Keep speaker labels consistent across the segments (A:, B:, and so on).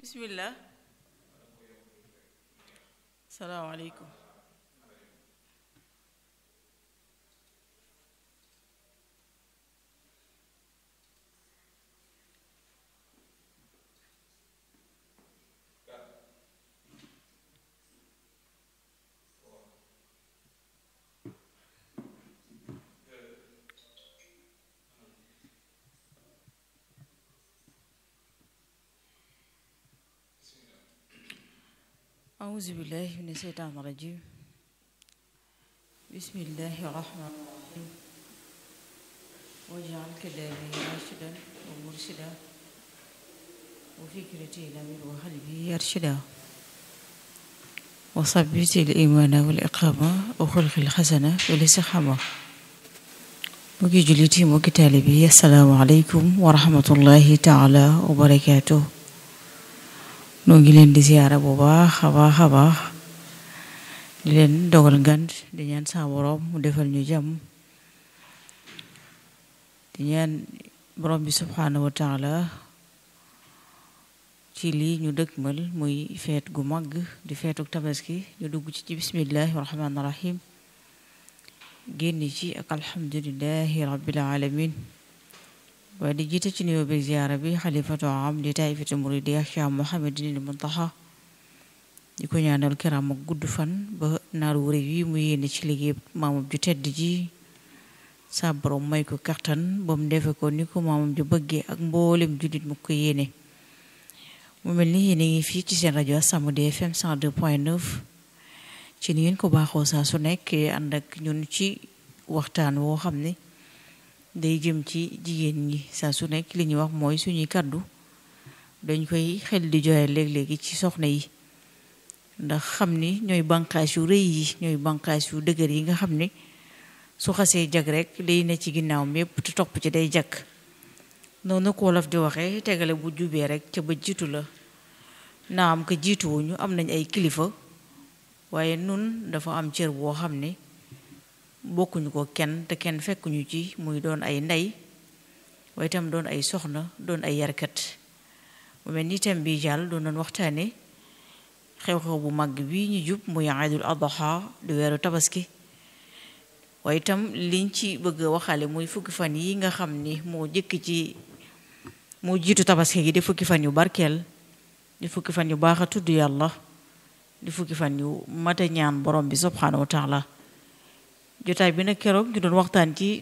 A: bismillah salaamaaleykum أعوذ بالله من الشيطان الرجيم بسم الله الرحمن الرحيم واجعل كلامي راشدا ومرشدا وفكرتي نوير وقلبي يرشدا وثبت الإيمان والإقامة وخلق الحسنة والاستقامة mbokki jullit yi mbokki taalibe yi assalaamu aleykum wa rahmatullahi taala wa barakaatuh noo ngi leen di ziyaara bu baax a baax a baax di leen dogal ngant di ñaan sa borom mu defal ñu jàmm di ñaan borom bi subhaanahu wa taala ci lii ñu dëkkmal muy feet gu mag di feetuk tabaski ñu dugg ci ci bismillahi rahmaani rahim génn ci ak alhamdulillahi rabbil alamin waaye di jiite ci nuyoo bi ziyaara bi xalifatu am di taifatu muridiya Cheikh Mouhamadinil Muntaxa di ko ñaanal kiram ak gudd fan ba naaru wërëw yi mu yéene ci liggéey maamam ju tedd ji sa borom may ko kattan ba mu defe ko ni ko maamam ju bëggee ak mboolem jullit mu ko yéene mu mel ni yéen a ngi fii ci seen rajo As-Samadiyya FM 102.9 ci ni ngeen ko baaxoo saa su nekk ànd ak ñun ci waxtaan woo xam ne day jëm ci jigéen ñi saa su nekk li ñuy wax mooy suñuy kàddu dañ koy xel di joxe léeg-léegi ci soxna yi ndax xam ni ñooy bànqaas yu rëy yi ñooy bànqaas yu dëgër yi nga xam ne su xasee jag rek day ne ci ginnaaw mépp te topp ci day jag noonu ko wolof di waxee tegale bu jubee rek ca ba jiitu la naam ko jiituwuñu am nañ ay kilifa waaye nun dafa am cër boo xam ne bokkuñu ko kenn te kenn fekkuñu ci muy doon ay ndey waaye itam doon ay soxna doon ay yarkat mu mel ni itam bii jàll doon doon waxtaane xew-xew bu màgg bi ñu jub muy aydul adha di weeru tabaski waaye itam liñ ci bëgg a waxale muy fukki fan yi nga xam ni moo jëkk ci moo jiitu tabaski gi di fukki fan yu barkeel di fukki fan yu baax a tudd yàlla di fukki fan yu mata ñaan borom bi subhanahu wa taala jotaay bi nag keroog ñu doon waxtaan ci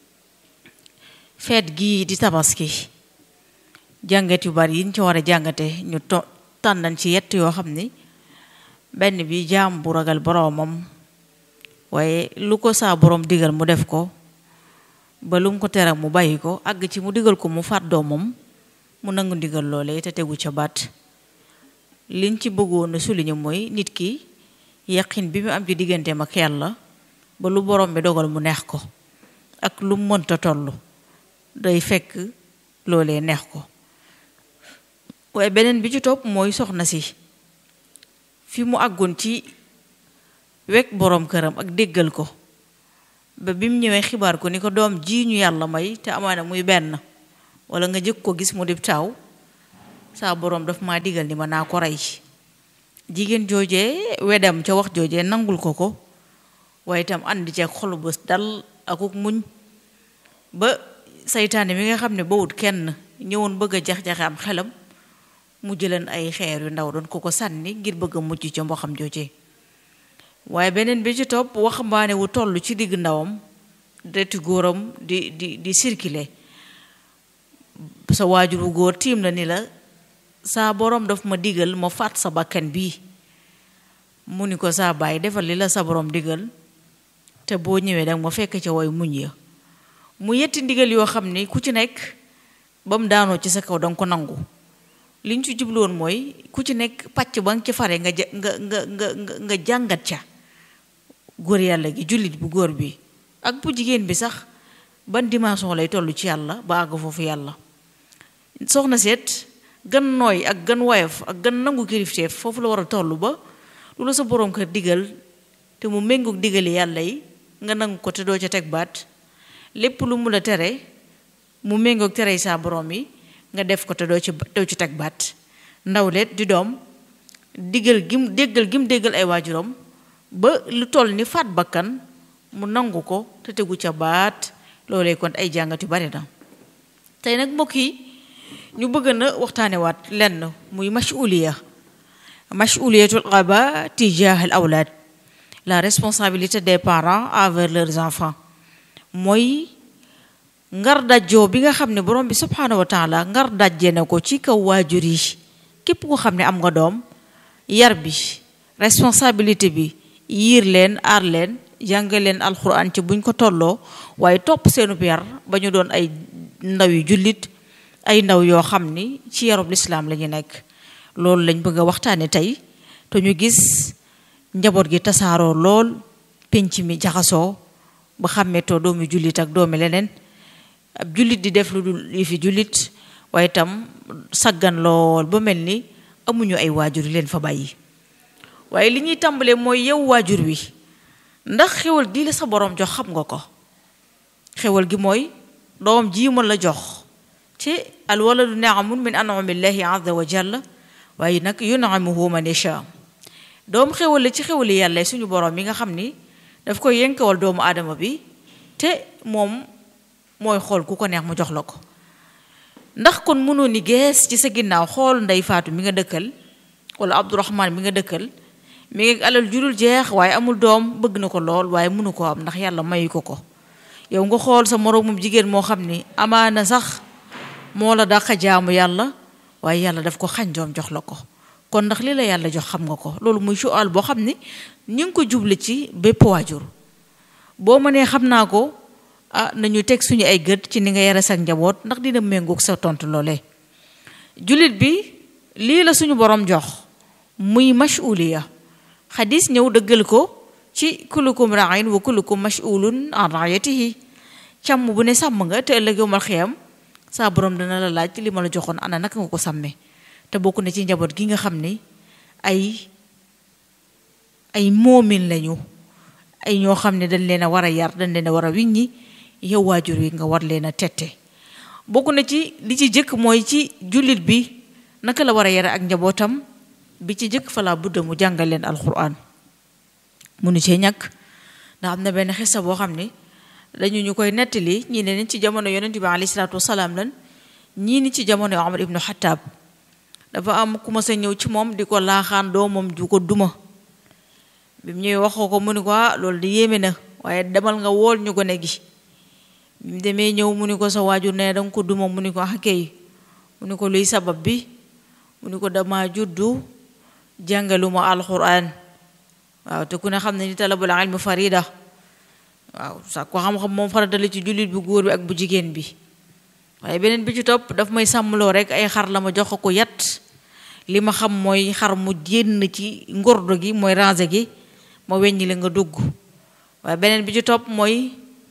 A: feet gii di tabaski jàngat yu bari yiñ ci war a jàngate ñu to tànnan ci yett yoo xam ni benn bi jaam bu ragal boromam waaye lu ko saa borom digal mu def ko ba lu mu ko tere mu bàyyi ko àgg ci mu digal ko mu faat doomam mu nangu ndigal loole te tegu ca baat liñ ci bëggoon a souligner mooy nit ki yaqin bi mu am ci digganteem ak yàlla ba lu borom bi dogal mu neex ko ak lu mu mënta toll day fekk loolee neex ko waaye beneen bi ci topp mooy soxna si fi mu àggoon ci wekk borom këram ak déggal ko ba bi mu ñëwee xibaar ko ni ko doom ji ñu yàlla may te amaana muy benn wala nga jëkk ko gis mu dib taaw saa borom daf maa digal ni ma naa ko rey jigéen joojee wedam ca wax joojee nangul ko ko waaye itam ànd ci ak xolu bés dal akuk muñ ba saytaane mi nga xam ne bawut kenn ñëwoon bëgg a jax-jaxe am xelam mu jëleen ay xeer yu ndaw doon ko ko sànni ngir bëgg a mucc ca mboxam joojee waaye beneen bi ci topp waxambaane wu toll ci digg ndawam deti góoram di di di circuler sa waajur wu góor tiim la ni la saa borom daf ma digal ma faat sa bakkan bii mu ni ko saa bàyyi defal li la sa borom digal te boo ñëwee danga ma fekk ca woy muñ ya mu yetti ndigal yoo xam ni ku ci nekk ba mu daanoo ci sa kaw danga ko nangu liñ ci jubloon mooy ku ci nekk pàcc ba nga ci fare nga nga nga nga nga jàngat ca góor yàlla gi jullit bu góor bi ak bu jigéen bi sax ban dimension lay toll ci yàlla ba àgg foofu yàlla soxna seet gan nooy ak gan woyof ak gan nangu kilifteef foofu la war a toll ba lu la sa boroom kër digal te mu méngoog digali yàlla yi nga nangu ko te doo ca teg baat lépp lu mu la tere mu méngoog tere saa borom yi nga def ko te doo ci doo ci teg baat ndawleet di doom diggal gim déggal gim déggal ay waajuram ba lu toll ni faat bakkan mu nangu ko te tegu ca baat loolee kon ay jàngat yu bari na tey nag mbokk yi ñu bëgg na waxtaane waat lenn muy mas'uliya mas'uliyatul aba tijah al awlaad la responsabilité des parents envers leurs enfants mooy ngar dajjoo bi nga xam ne borom bi subhaanahu wa taala ngar dajje na ko ci kaw waajur yi képp ko xam ne am nga doom yar bi responsabilité bi yiir leen aar leen jàngal leen alxuraan ci buñ ko tolloo waaye topp seenub yar ba ñu doon ay ndaw yu jullit ay ndaw yoo xam ni ci yarub lislaam la ñu nekk loolu lañ bëgg a waxtaane tey te ñu gis njaboot gi tasaaroo lool penc mi jaxasoo ba xàmmeetoo doomi jullit ak doomi leneen ab jullit di def lu dul yi fi jullit waaye itam saggan lool ba mel ni amuñu ay waajur yi leen fa bàyyi waaye li ñuy tàmbalee mooy yow waajur wi ndax xewal gi la sa borom jox xam nga ko xewal gi mooy doom ji mën la jox ci al waladu ni'amun min an'amillahi azza wa jalla waaye nag yun'imuhu man yasha doom xewal la ci xewali yàlla suñu borom mi nga xam ni daf koy yënkawal doomu aadama bi te moom mooy xool ku ko neex mu jox la ko ndax kon mënoo ni gees ci sa ginnaaw xool ndey faatu mi nga dëkkal wala abdourahman mi nga dëkkal mi ngi alal jurul jeex waaye amul doom bëgg na ko lool waaye mënu ko am ndax yàlla mayu ko ko yow nga xool sa moroomum jigéen moo xam ni amaana sax moo la dàqa jaamu yàlla waaye yàlla daf ko xañ doom jox la ko kon ndax li la yàlla jox xam nga ko loolu muy sual boo xam ni ñu ngi ko juble ci bépp waajur boo mënee xam naa ko ah nañu teg suñu ay gët ci ni nga yare sa njaboot ndax dina méngoog sa tontu loolee jullit bi lii la suñu borom jox muy mas'uliya xadis ñëw dëggal ko ci kullukum ra'in wa kullukum mas'ulun an ra'yatihi càmm bu ne sàmm nga te ëllëg yowmal xiyam saa borom dana la laaj li ma la joxoon ana naka nga ko sàmmee te bokk na ci njaboot gi nga xam ni ay ay moomin lañu ay ñoo xam ne dañ leen a war a yar dañ leen a war a wiññi yow waajur wi nga war leen a tette bokk na ci li ci jëkk mooy ci jullit bi naka la war a yare ak njabootam bi ci jëkk fa laa budda mu jàngal leen alquran munu cee ñàkk ndax am na benn xisa boo xam ni dañu ñu koy nettali ñii ne ci jamono yonent bi alayhi salaatu wasalaam lan ñii ni ci jamono Omar ibnu Xattaab dafa am ku ma sa ñëw ci moom di ko laaxaan doomam ju ko duma bi mu ñëwee waxoo ko mu ni ko ah loolu di yéeme na waaye demal nga wool ñu gone gi bi mu demee ñëw mu ni ko sa waajur ne danga ko duma mu ni ko ah kay mu ni ko luy sabab bi mu ni ko dama juddu jàngaluma alquran waaw te ku ne xam ne ni talabul ilmi farida waaw sax ko xam-xam moom farata la ci jullit bu góor bi ak bu jigéen bi waaye beneen bi ci topp daf may sàmmloo rek ay xar la ma jox ko yat li ma xam mooy xar mu génn ci ngordo gi mooy rangé gi ma weññi la nga dugg waaye beneen bi ci topp mooy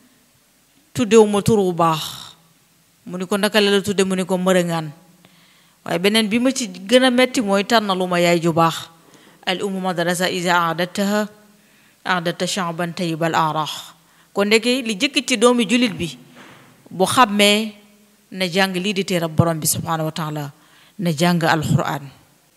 A: tuddewu ma tur bu baax mu ni ko naka la la tudde mu ni ko mërëngaan waaye beneen bi ma ci gën a metti mooy tànnalu ma yaay ju baax al ummu madrasa isa aadattaha aadatta sha'ban tayyibal araax kon ndeke li jëkk ci doomi jullit bi bu xàmmee na jàng lii di téerab borom bi subhaanahu wa taala na jàng alquran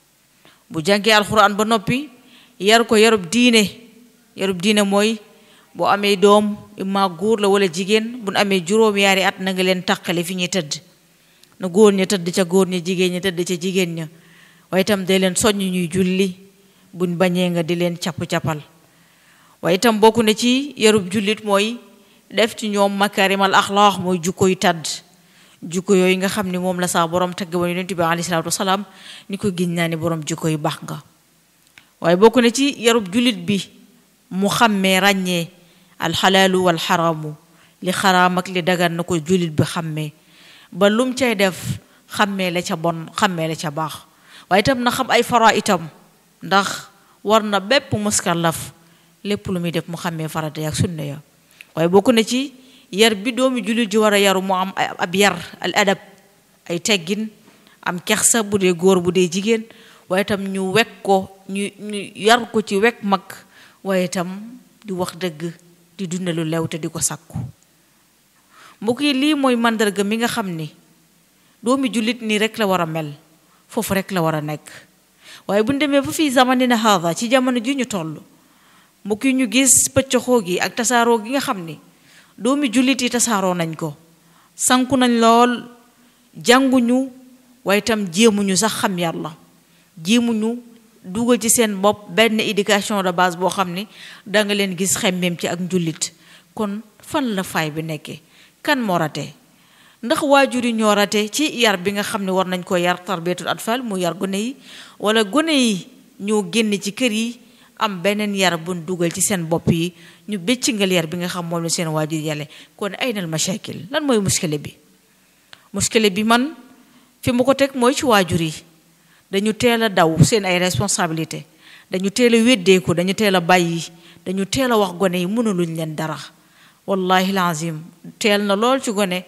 A: bu jàngee alquran ba noppi yar ko yarub diine yarub diine mooy boo amee doom imma góor la wala jigéen bu nu amee juróom yaari at na nga leen taqale fi ñuy tëdd na góor ña tëdd ca góor ña jigéen ña tëdd ca jigéen ña waaye itam day leen soññ ñuy julli buñ bañee nga di leen capp-cappal waaye itam bokk na ci yarub jullit mooy def ci ñoom makarimal axlaax mooy jukko yu tàdd jukko yooyu nga xam ni moom la saa borom tagg ba yonent bi alayhi salaatu wasalaam ni ko giñ naa ni borom jukko yu baax nga waaye bokk na ci yarub jullit bi mu xàmmee ràññee alxalaalu wal xaraamu li xaraam ak li dagan na ko jullit bi xàmmee ba lum cay def xàmmee la ca bon xàmmee la ca baax waaye itam na xam ay fara itam ndax war na bépp muskallaf lépp lu muy def mu xàmmee farata ak sunna ya waaye bokk na ci yar bi doomi jullit ji war a yaru mu am ab yar al adab ay teggin am kersa bu dee góor bu dee jigéen waaye itam ñu wekk ko ñu ñu yar ko ci wekk mag waaye itam di wax dëgg di dunde lu lew te di ko sàkku mbokk yi lii mooy màndarga mi nga xam ni doomi jullit nii rek la war a mel foofu rek la war a nekk waaye bu ñu demee ba fii zamanina haada ci jamono ji ñu toll mbokk yi ñu gis pëccoxoo gi ak tasaaroo gi nga xam ni doomi jullit yi tasaaroo nañ ko sanku nañ lool jànguñu waaye itam jéemuñu sax xam yàlla jéemuñu dugal ci seen bopp benn éducation de base boo xam ni danga leen gis xemmeem ci ak njullit kon fan la faay bi nekkee kan moo rate ndax waajur yi ñoo rate ci yar bi nga xam ne war nañ ko yar tarbiyatul atfal mu yar gone yi wala gone yi ñoo génn ci kër yi am beneen yar buñ dugal ci seen bopp yi ñu béccingal yar bi nga xam moom la seen waajur yàlle kon ay nal mashakil lan mooy muskile bi muskile bi man fi mu ko teg mooy ci waajur yi dañu teel a daw seen ay responsabilité dañu teel a weddeeku dañu teel a bàyyi dañu teel a wax gone yi mënuluñ leen dara wallahi lazim teel na lool ci gone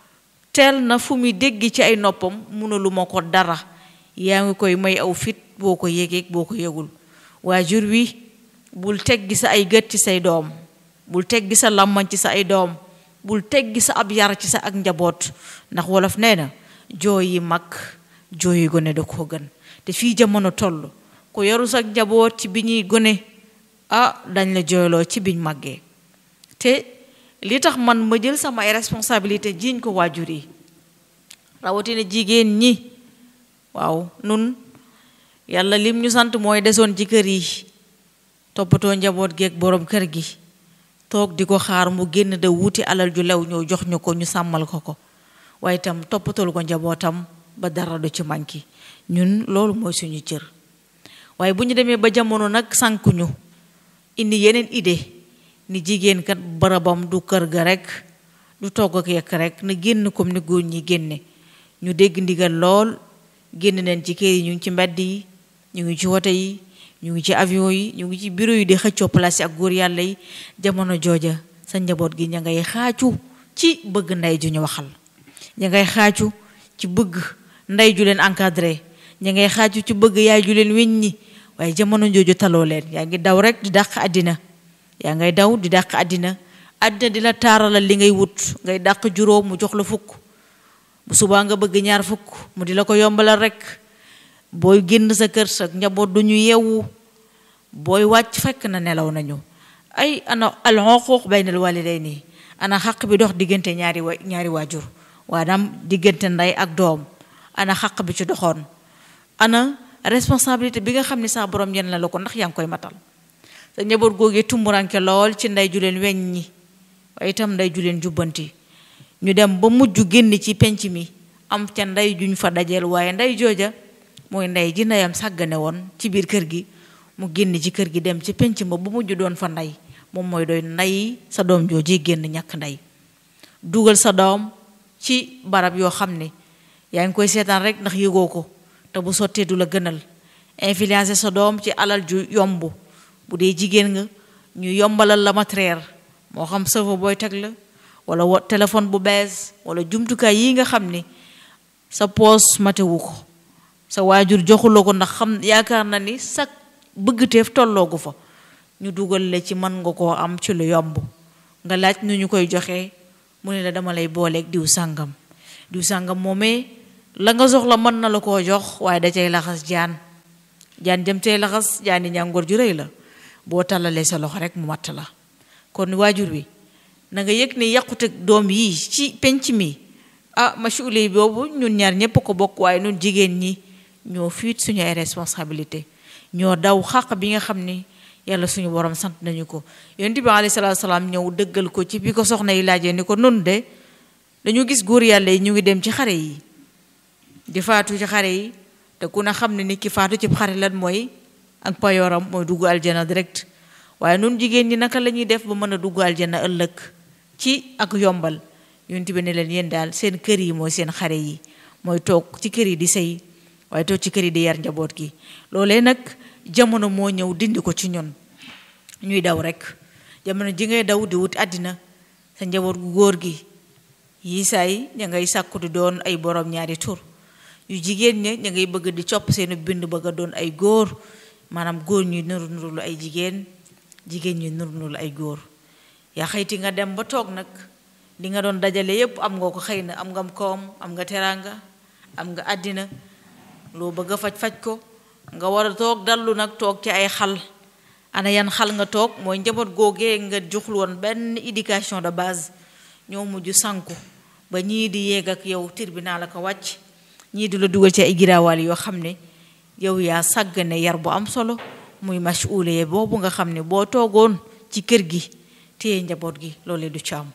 A: teel na fu muy dégg ci ay noppam mënulu ma ko dara yaa ngi koy may aw fit boo ko yégeeg boo ko yëgul waajur wi bul teggi sa ay gët ci say doom bul teggi sa làmmañ ci sa ay doom bul teggi sa ab yar ci sa ak njaboot ndax wolof nee na jooy yi mag jooy yi gone da koo gën te fii jamono toll ku yaru sa njaboot ci bi ñuy gone ah dañ la jooyloo ci biñ màggee te li tax man ma jël sama ay responsabilité jiiñ ko waajur yi rawatina jigéen ñi waaw nun yàlla lim ñu sant mooy desoon ci kër yi toppatoo njaboot geeg borom kër gi toog di ko xaar mu génn da wuti alal ju lew ñëw jox ñu ko ñu sàmmal ko ko waaye itam toppatool ko njabootam ba dara du ci manki ñun loolu mooy suñu cër waaye bu ñu demee ba jamono nag sànkuñu indi yeneen idée ni jigéen kat barabam du kër ga rek du togg ak yekk rek na génn comme ni góor ñi génne ñu dégg ndigal lool génn neen ci kër yi ñu ngi ci mbedd yi ñu ngi ci wote yi ñu ngi ci avion yi ñu ngi ci bureau yi di xëccoo place ak góor yàlla yi jamono jooja sa njaboot gi ña ngay xaacu ci bëgg ndey ju ñu waxal ña ngay xaacu ci bëgg ndey ju leen encadré ña ngay xaacu ci bëgg yaay ju leen weññi waaye jamono jooju taloo leen yaa ngi daw rek di dàq àddina yaa ngay daw di dàq àddina àddina di la taaralal li ngay wut ngay dàq juróom mu jox la fukk bu subaa nga bëgg ñaar fukk mu di la ko yombalal rek booy génn sa kër sa njaboot du ñu yeewu booy wàcc fekk na nelaw nañu ay ana al xuquuq baynal walidayni ana xaq bi dox diggante ñaari wa ñaari waajur waanaam diggante ndey ak doom ana xaq bi ci doxoon ana responsabilité bi nga xam ne saa borom yenn la la ko ndax yaa ngi koy matal sa njaboot googee tumburanke lool ci ndey ju leen weñ ñi waaye itam ndey ju leen jubbanti ñu dem ba mujj génn ci penc mi am ca ndey juñ fa dajeel waaye ndey jooja mooy ndey ji ndeyam sàggane woon ci biir kër gi mu génn ci kër gi dem ci penc ma ba mujj doon fa ndey moom mooy doy ndey sa doom jooji génn ñàkk ndey dugal sa doom ci barab yoo xam ne yaa ngi koy seetaan rek ndax yëgoo ko te bu sottee du la gënal influencer sa doom ci alal ju yomb bu dee jigéen nga ñu yombalal la matériel moo xam sëfa booy teg la wala wo téléphone bu bees wala jumtukaay yi nga xam ni sa poos matewu ko sa waajur joxuloo ko ndax xam yaakaar na ni sa bëggteef tolloogu fa ñu dugal la ci mën nga koo am ci lu yomb nga laaj nu ñu koy joxe mu ne la dama lay booleeg diw sàngam diw sàngam moomee la nga soxla mën na la koo jox waaye da cay laxas jaan jaan jëm cay laxas jaani ñàngoor ju rëy la boo tàllalee sa loxo rek mu matt la kon waajur wi na nga yëg ne yàqute doom yi ci penc mi ah masuuli boobu ñun ñaar ñépp ko bokk waaye ñun jigéen ñi ñoo fiit suñu ay responsabilité ñoo daw xàq bi nga xam ni yàlla suñu borom sant nañu ko yonent bi alayhi salaatu salaam ñëw dëggal ko ci bi ko soxna yi laajee ni ko nun de dañu gis góor yàlla yi ñu ngi dem ci xare yi di faatu ci xare yi te ku ne xam ne ni ki faatu ci xare lan mooy ak payooram mooy dugg aljana direct waaye nun jigéen ñi naka la ñuy def ba mën a dugg aljana ëllëg ci ak yombal yonent bi ne leen yéen daal seen kër yi mooy seen xare yi mooy toog ci kër yi di sëy waaye toog ci kër yi di yar njaboot gi loolee nag jamono moo ñëw dindi ko ci ñun ñuy daw rek jamono ji ngay daw di wut àddina sa njaboot gu góor gi yi saay ña ngay sàkku di doon ay borom ñaari tur yu jigéen ña ña ngay bëgg di copp seenu bind bëgg a doon ay góor maanaam góor ñuy nuru nuru lu ay jigéen jigéen ñuy nuru nuru lu ay góor yaa xëyti nga dem ba toog nag li nga doon dajale yépp am nga ko xëy na am nga koom am nga teraanga am nga àddina loo bëgg a faj-faj ko nga war a toog dallu nag toog ci ay xal ana yan xal nga toog mooy njaboot googee nga joxul woon benn éducation de base ñoo mujj sànku ba ñii di yéeg ak yow tribunal la ko wàcc ñii di la dugal ci ay giraawaal yoo xam ne yow yaa sàggane yar bu am solo muy masuulee boobu nga xam ne boo toogoon ci kër gi téye njaboot gi loolee du ci am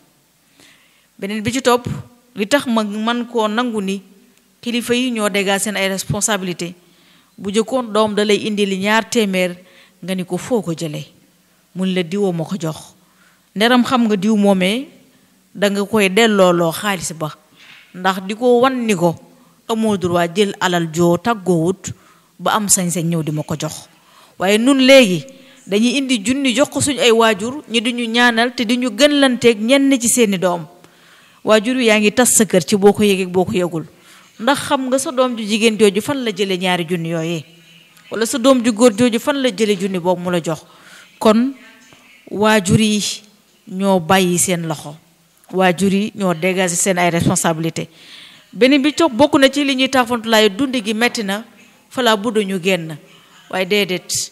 A: beneen bi ci topp li tax ma man koo nangu ni kilifa yi ñoo dégal seen ay responsabilité bu jëkkoon doom da lay indi li ñaar téeméer nga ni ko foo ko jëlee mun la diwoo ma ko jox nderam xam nga diw moomee danga koy dellooloo xaalis ba ndax di ko wan ni ko amoo droit jël alal joo tàggoowut ba am sañ-sañ ñëw di ma ko jox waaye nun léegi dañuy indi junni jox ko suñu ay waajur ñi duñu ñaanal te di ñu gën lanteeg ñenn ci seeni doom waajur yaa ngi tas sa kër ci boo ko yëgee boo ko yëgul ndax xam nga sa doom ju jigéen jooju fan la jële ñaari junni yooyee wala sa doom ju góor jooju fan la jële junni boobu mu la jox kon waajur yi ñoo bàyyi seen loxo waajur yi ñoo dégager seen ay responsabilité beneen bi toog bokk na ci li ñuy taafantulaay dund gi metti na falaa bu ñu génn waaye déedéet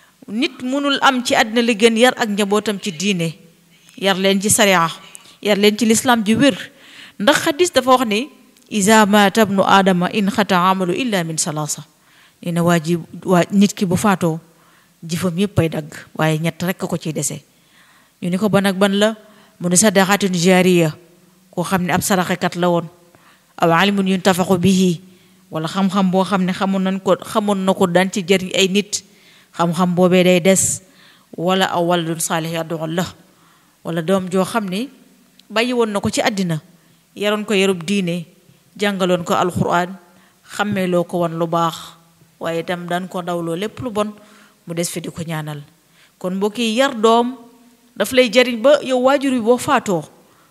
A: nit mënul am ci àddina li gën yar ak njabootam ci diine yar leen ci sariya yar leen ci lislaam ji wér ndax xadis dafa wax ni isa mata bnu aadama in xata amalu illa min salaasa nee na waa ji waa nit ki bu faatoo jëfam yépp ay dagg waaye ñett rekk ko ciy dese ñu ni ko ban ak ban la mu ne sadaqatin jaariya koo xam ne ab saraxekat la woon aw alimun yuntafaqu bihi wala xam-xam boo xam ne xamoon nañ ko xamoon na ko daan ci jëriñ ay nit xam-xam boobee day des wala aw waladun saalih yad'u la wala doom joo xam ne bàyyi woon na ko ci àddina yaroon ko yarub diine jàngaloon ko alquran xàmmeeloo ko woon lu baax waaye itam daan ko dawloo lépp lu bon mu des fi di ko ñaanal kon mbokk yi yar doom daf lay jariñ ba yow waajur wi boo faatoo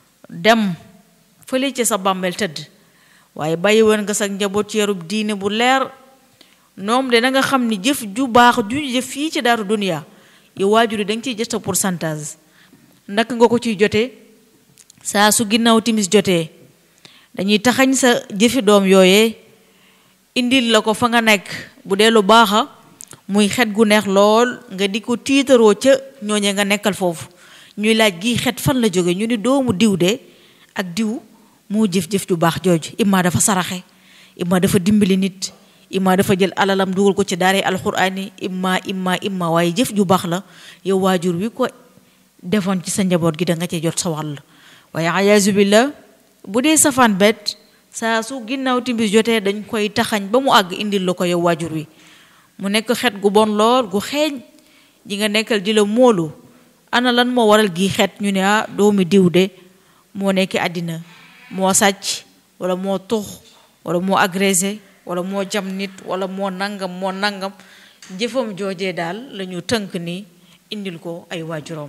A: dem fële ci sa bàmmeel tëdd waaye bàyyi woon nga sa njaboot ci yarub diine bu leer noom de na nga xam ni jëf ju baax ju jëf fii ci daaru duniya yow waajur yi da nga ciy jot sa pourcentage naka nga ko ciy jotee saa su ginnaaw timis jotee dañuy taxañ sa jëfi doom yooyee indil la ko fa nga nekk bu dee lu baaxa muy xet gu neex lool nga di ko tiitaroo ca ñooñe nga nekkal foofu ñuy laaj gi xet fan la jóge ñu ni doomu diw de ak diw moo jëf-jëf ju baax jooju imma dafa saraxe imma dafa dimbali nit imma dafa jël alalam dugal ko ci daare alxuraan yi imma imma imma waaye jëf ju baax la yow waajur wi ko defoon ci sa njaboot gi da nga cee jot sa wàll waaye ayaasu billah bu dee safaan bet saa su ginnaaw timbis jotee dañ koy taxañ ba mu àgg indil la ko yow waajur wi mu nekk xet gu bon lool gu xeeñ ji nga nekkal di la moolu ana lan moo waral gi xet ñu ne ah doomi diw de moo nekk àddina moo sàcc wala moo tux wala moo agressé wala moo jam nit wala moo nangam moo nangam jëfam joojee daal la ñu tënk ni indil ko ay waajuram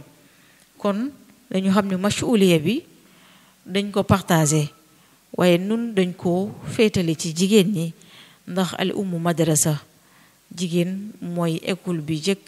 A: kon dañu xam ne masuuliya bi dañ ko partagé waaye nun dañ ko féetale ci jigéen ñi ndax al ummu madrasa jigéen mooy école bi jëkk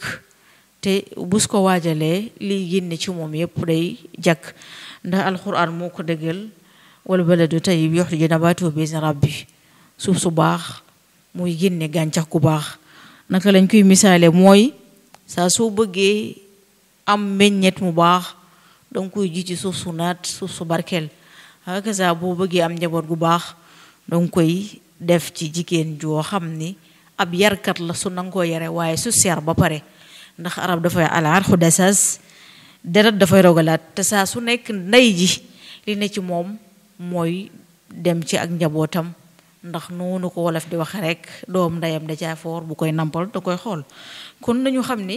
A: te bus ko waajalee liy génne ci moom yépp day jàkk ndax alquran moo ko dëggal wal baladu tayyib yuxriju nabaatuhu bi izni rabbi suuf su baax muy génne gàncax gu baax naka lañ koy misaale mooy saa soo bëggee am meññet mu baax danga koy ji ci suuf su naat suuf su barkeel hakaza boo bëggee am njaboot gu baax danga koy def ci jigéen joo xam ni ab yarkat la su nanga koo yare waaye su seer ba pare ndax arab dafay alaar xudasas deret dafay rogalaat te saa su nekk ndey ji li ne ci moom mooy dem ci ak njabootam ndax noonu ko wolof di waxe rek doom ndeyam da caa foor bu koy nampal da koy xool kon nañu xam ni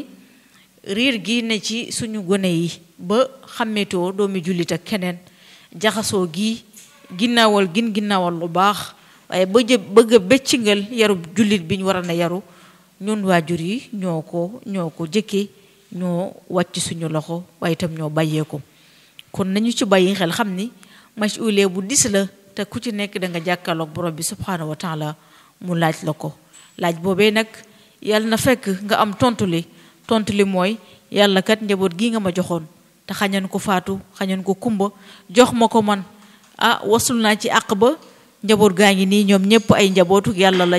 A: riir gi ne ci suñu gone yi ba xàmmetoo doomi jullit ak keneen jaxasoo gi ginnaawal gin ginnaawal lu baax waaye bëjë bëgg a bëccingal yarub jullit bi ñu war a na yaru ñun waajur yi ñoo ko ñoo ko jëkkee ñoo wàcc suñu loxo waaye itam ñoo bàyyee ko kon nañu ci bàyyi xel xam ni masuulee bu dis la te ku ci nekk da nga jàkkaarloog borom bi subhaanahu wa taala mu laaj la ko laaj boobee nag yàlla na fekk nga am tontu li tontu li mooy yàlla kat njaboot gi nga ma joxoon te xañan ko faatu xañan ko kumba jox ma ko man ah wasul naa ci àq ba njaboot gaa ngi nii ñoom ñëpp ay njabootu yàlla lañ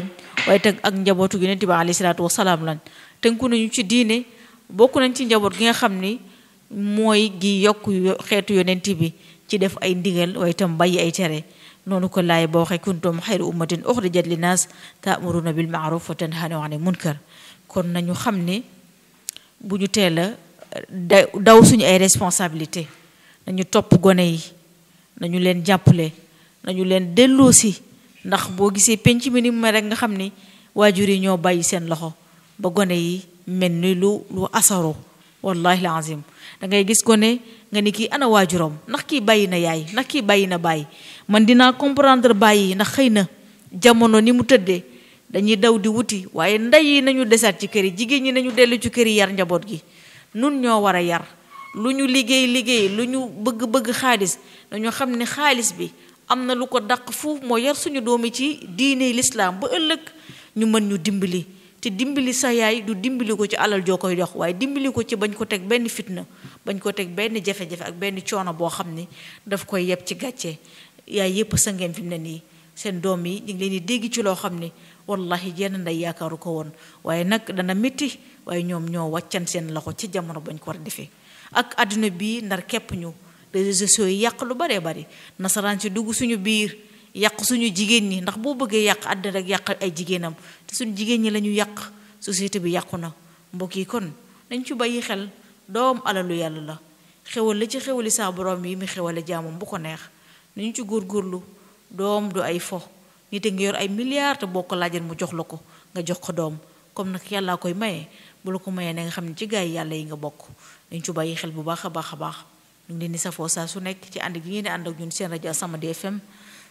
A: waaye teg ak njabootu yonent bi alayhi salaatu wasalaam lañ tënku nañu ci diine bokk nañ ci njaboot gi nga xam ni mooy gi yokk xeetu yonent bi ci def ay ndigal waaye itam bàyyi ay tere noonu ko laay ba waxee kuntum xayru ummatin uxrijat linnaas taamuruna bil maaruf wa tanhawna anil munkar kon nañu xam ne bu ñu teel a daw suñu ay responsabilité nañu topp gone yi nañu leen jàppale nañu leen delloosi ndax boo gisee penc mi ni mu rek nga xam ni waajur yi ñoo bàyyi seen loxo ba gone yi mel ni lu lu asaro wallahi lazim da ngay gis gone nga ni kii ana waajuram ndax kii bàyyi na yaay ndax kii bàyyi na bàyyi man dinaa comprendre bàyyi ndax xëy na jamono ni mu tëddee dañuy daw di wuti waaye ndey yi nañu desaat ci kër yi jigéen ñi nañu dellu ci kër yi yar njaboot gi nun ñoo war a yar lu ñu liggéey liggéey lu ñu bëgg-bëgg xaalis dañoo xam ne xaalis bi am na lu ko dàq fuuf moo yar suñu doomi ci diine lislaam ba ëllëg ñu mën ñu dimbali te dimbali sa yaay du dimbali ko ci alal joo koy dox waaye dimbali ko ci bañ ko teg benn fitna bañ ko teg benn jafe-jafe ak benn coono boo xam ni daf koy yeb ci gàcce yaay yépp sa ngeen fi mu ne nii seen doom yi ñu ngi leen di dégg ci loo xam ni wallahi jenn nday yaakaaru ko woon waaye nag dana métti waaye ñoom ñoo wàccan seen loxo ci jamono bañ ko war a defee ak àdduna bii ndar képp ñu réseaux sociaux yi yàq lu baree bari nasaraan si dugg suñu biir yàq suñu jigéen ñi ndax boo bëggee yàq àddina rek yàq ay jigéenam te suñu jigéen ñi la ñu yàq société bi yàqu na mbokk yi kon nañ ci bàyyi xel doom alalu yàlla la xewal la ci xewali saa borom yi mi xewale jaamam bu ko neex nañu ci góorgóorlu doom du ay fo nit a ngi yor ay milliards te boo ko laajal mu jox la ko nga jox ko doom comme nag yàllaa koy maye bu la ko mayee na nga xam ne ci gaay yàlla yi nga bokk nañ ci bàyyi xel bu baax a baax a baax ñu ngi leen di safoo saa su nekk ci ànd gi ngeen di ànd ak ñun seen rajo As-Samadiyya FM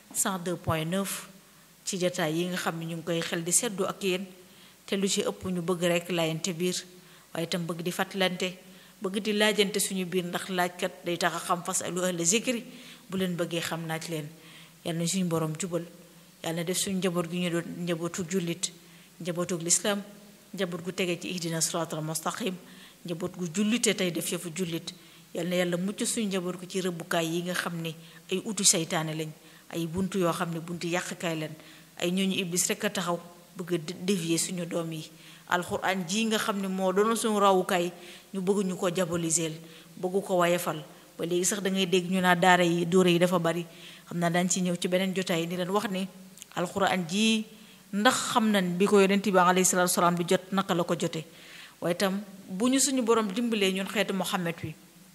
A: 102.9 ci jotaay yi nga xam ne ñu ngi koy xel di seddu ak yéen te lu ci ëpp ñu bëgg rek laayante biir waaye itam bëgg di fàttalante bëgg di laajante suñu biir ndax laajkat day tax a xam fas alu ahla zikri bu leen bëggee xam naaj leen yàlla na suñu borom jubal yàlla na def suñu njaboot gi ñu doon njabootu jullit njabootu lislaam njaboot gu tege ci ihdina siraatal mustaqim njaboot gu jullite tey def yëfu jullit yal na yàlla mucc suñu njaboot ko ci rëbbukaay yi nga xam ne ay utu saytaane lañ ay buntu yoo xam ne buntu yàqkaay lañ ay ñooñu iblis rek a taxaw bëgg a dévier suñu doom yi alxuraan ji nga xam ne moo doon suñu rawukaay ñu bëgg ñu ko jaboliseel bëgg ko wayefal ba léegi sax da ngay dégg ñu naa daara yi dóore yi dafa bari xam naa daañ ci ñëw ci beneen jotaay ni leen wax ni alxuraan ji ndax xam nañ bi ko yonent bi alayhi salaatu salaam bi jot naka la ko jote waaye itam bu ñu suñu borom dimbalee ñun xeetu Muhammad wi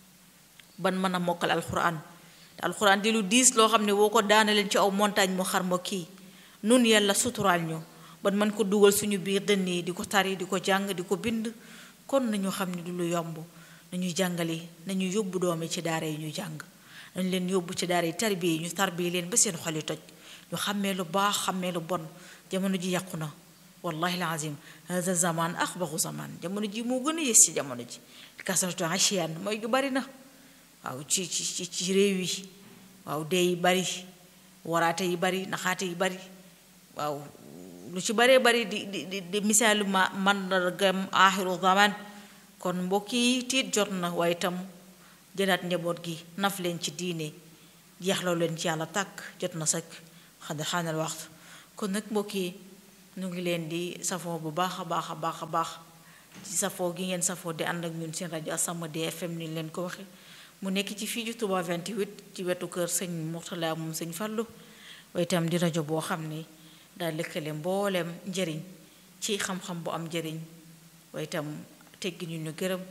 A: ban mën a mokkal alxuraan te alxuraan di lu diis loo xam ne boo ko daana leen ci aw montagne mu xar ma kii nun yàlla suturaal ñu ban mën ko dugal suñu biir dënn yi di ko tari di ko jàng di ko bind kon nañu xam ne du lu yomb nañuy jàngale nañu yóbbu doomi ci daara yi ñu jàng nañ leen yóbbu ci daara yi tarbiya yi ñu tarbiya leen ba seen xol yi toj ñu xàmmee lu baax xàmmee lu bon jamono ji yàqu na wallahi alazim hada zaman axbaxu zaman jamono ji moo gën a yées ci jamono ji kasaratu asiyan mooy gu bari na waaw ci ci ci réew yi waaw dee yi bari waraate yi bari naxaate yi bari waaw lu ci baree bari di di di di misaalu ma mandargam aaxiru zaman kon mbokk yi tiit jot na waaye itam jëlaat njaboot gi naf leen ci diine jeexloo leen ci yàlla tàkk jot na sëkk xad xaanal waxtu kon nag mbokk yi ñu ngi leen di safoo bu baax a baax a baax a baax ci safoo gi ngeen safoo di ànd ak ñun seen rajo As-Samadiyya FM ni leen ko waxe mu nekk ci fii ci Touba 28 ci wetu kër sëñ Mourtala moom sëñ Fallu waaye itam di rajo boo xam ni daal lëkkale mbooleem njëriñ ci xam-xam bu am njëriñ waaye itam teggi ñu ñu gërëm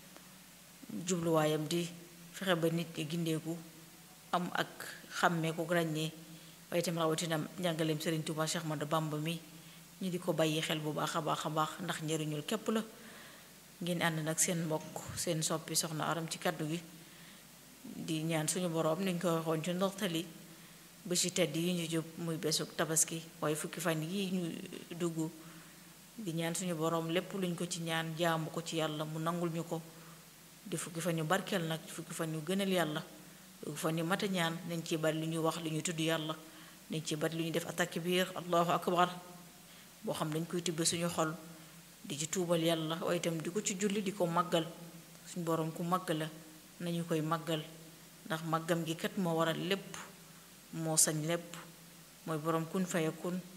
A: jubluwaayam di fexe ba nit ñi gindeeku am ak xàmmee ko ràññee waaye itam rawatina njàngaleem Sëriñ Tuuba Cheikh Ahmadou Bamba mi ñu di ko bàyyi xel bu baax a baax a baax ndax njëriñul képp la ngeen ànd nag seen mbokk seen soppi soxna aram ci kaddu gi di ñaan suñu boroom niñ ko waxoon ci ndortali ba ci tedd yi ñu jub muy besuk tabaski waaye fukki fan yi ñu dugg di ñaan suñu boroom lépp luñ ko ci ñaan jaamu ko ci yàlla mu nangul ñu ko di fukki fan yu barkeel nag fukki fan yu gënal yàlla fukki fan yu mata ñaan nañ ci bari lu ñuy wax lu ñuy tudd yàlla nañ ci bari lu ñuy def attaque biir allahu akbar boo xam dañ koy tibbe suñu xol di ci tuubal yàlla waaye itam di ko ci julli di ko màggal suñu boroom ku màgg la nañu koy màggal ndax màggam gi kat moo waral lépp moo sañ lépp mooy boroom kun fayakun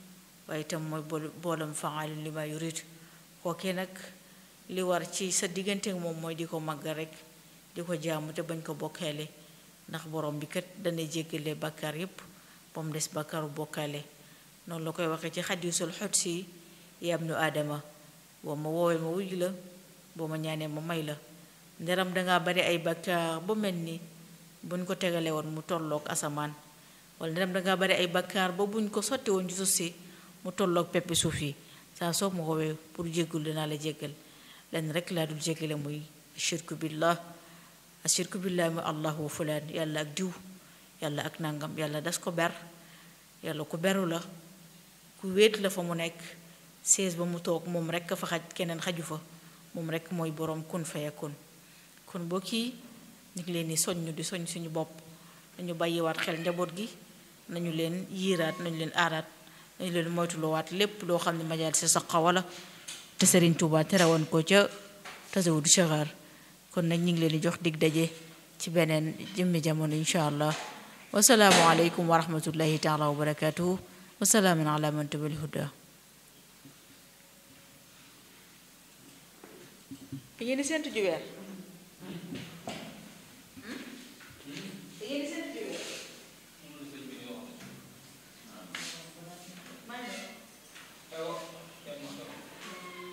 A: waaye itam mooy boolam fa'aalun limaa yuriid kookee nag li war ci sa diggante moom mooy di ko màggal rek di ko jaamu te bañ ko bokkaale ndax borom bi kat dana jéggale bàkkaar yépp ba mu des bàkkaaru bokkaale noonu la koy waxee ci xadiisul xudsi yaa ibnu aadama boo ma woowee ma wuj la boo ma ñaanee ma may la nderam dangaa bari ay bàkkaar ba mel ni buñ ko tegale woon mu tolloog asamaan wala nderam dangaa bari ay bàkkaar ba buñ ko sotti woon ci suuf si mu tolloog peppi suuf yi saa soo ma woowee pour jéggul dinaa la jéggal lenn rek laa dul jéggale muy shirku billah ashirku billah mu allah wa fulaan yàlla ak diw yàlla ak nangam yàlla das ko ber yàlla ku beru la ku wéet la fa mu nekk sees ba mu toog moom rek fa xaj keneen xaju fa moom rek mooy boroom kun fayakun kon boo kii ñu ngi leen di soññ di soñ suñu bopp nañu bàyyiwaat xel njaboot gi nañu leen yiiraat nañu leen aaraat nañu leen moytuloowaat lépp loo xam ne majaal si saqa wala te Sëriñ Tuubaa terewoon ko ca tasawudu saxaar kon nag ñu ngi leen di jox dig daje ci beneen jëmmi jamono incha allah wasalaamu aleykum wa rahmatullahi taala wa barakatuhu wasalaamun ala man tabal huda yéen séentu ju weer